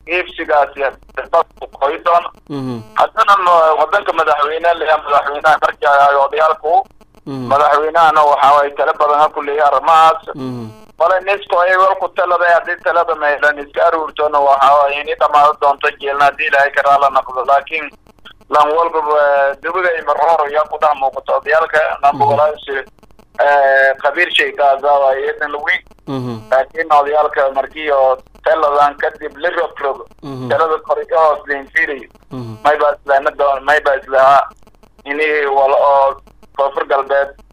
iibsigaasi qoy doono mhm haddana ma- wadanka madaxweyne leeya madaxweynaha markii ay odayaalku mhm madaxweynahana waxa way tala badan ha ku leeyahay arrimahaas mhm wala nisko ay walku taladay haddii talada maylan iska aruurtona waxa way ini dhamaado doonto jeelna haddii ilaahay karaa la naqdo laakiin lan walbaba dawada ay marhor yaa ku dhex muuqato odayaalka nambogolaasi qabiir shaygaasa waa iyadan weyn mhm laakiin odayaalka markii oo taladan kadib la rogrogo mhm talada kor iyo hoos lainfiirayo mhm mayba islaana doon mayba islahaa ini wala oo koonfur galbeed